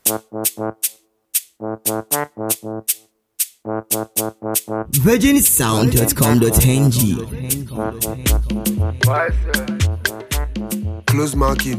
virginsound.com.ng Close marking.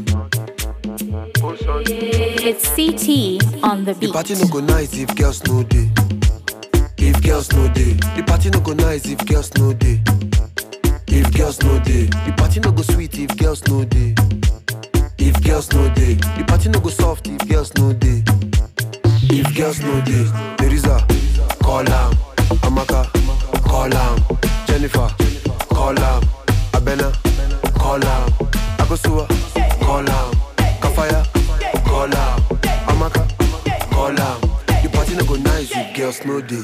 It's CT on the The beat. party no go nice if girls no day. If girls no day, the party no go nice if girls no day. If girls no day, the party no go sweet if girls no day. If girls no day, the party no go soft if girls no day. If girls no day, Teresa, call am. Amaka, call am. Jennifer, call am. Abena, call am. Akosua, call am. Kafaya, call am. Amaka, call am. The party no go nice if girls no day.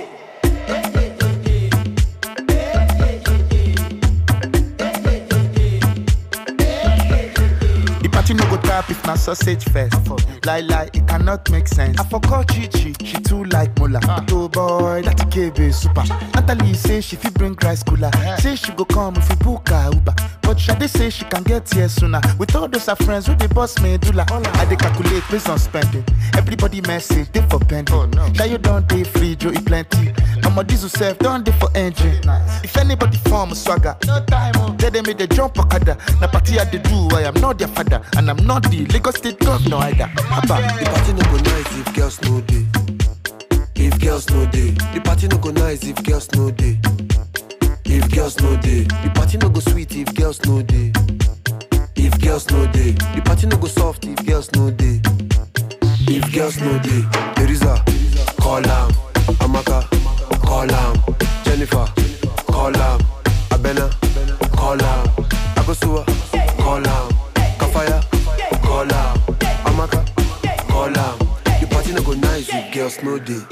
The party no go tap if na sausage first. Lie lie, it cannot make sense. I forgot Chichi, she too like Mola. But oh boy, that KB super. Natalie say she fit bring rice cooler. Say she go come if we book her Uber. But Shade say she can get here sooner. With all those her friends with the boss medulla. I dey calculate based on spending. Everybody message they for pending. Oh no. you don't dey free, Joe e plenty. I'm a diesel self, don't dey for engine. If anybody form swagger, no time. Oh. They they make the jump okada. Na party I dey do, I am not their father, and I'm not the Lagos State governor either. Abba. The party no go nice if girls no day. If girls no day, the party no go nice if girls no day. If girls no day, the party no go sweet if girls no day. If girls no day, the party no go soft if girls no day. If girls no day, Teresa, call am. Amaka, call am. Jennifer, call am. Abena, call am. Akosua, call am. Kafaya, call am. Amaka, call am. The party no go nice if girls no day.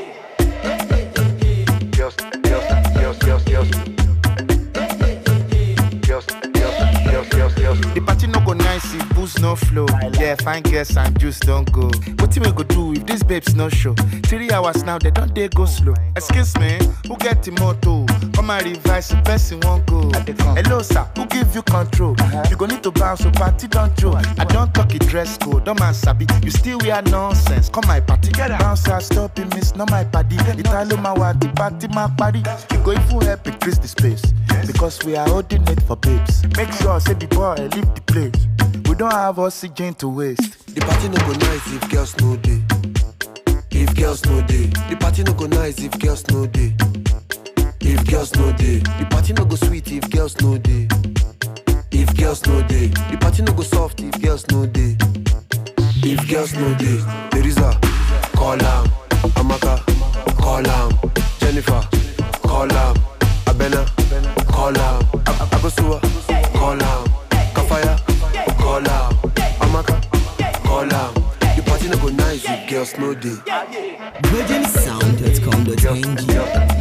Girls, girls, girls, girls, girls. Girls, girls, girls, girls, girls. The party no go nice if booze no flow. Yeah, fine girls and juice don't go. What we go do if these babes no show? Three hours now, they don't they go slow. Excuse me, who get the motto? Come and revise the person won't go. Hello, sir, who give you control? You go need to bounce, so party don't joke. I don't talk it dress code, don't man sabi. You still wear nonsense. Come my party, bounce, I stop it, miss, not my party. Italo my the party, my party. You go if you help increase the space. Because we are holding it for babes. Make sure, say the boy, leave the place. We don't have oxygen to waste. The party no go nice if girls no day. If girls no day, the party no go nice if girls no day. If girls no day, the party no go sweet if girls no day. If girls no day, the party no go soft if girls no day. If girls no day, Teresa, call am. Amaka, call am. Jennifer, call am. Abena, call am. Ab- Abosua, call am. Kafaya, call am. Amaka, call am. The party no go nice if girls no day. virginsound.com.ng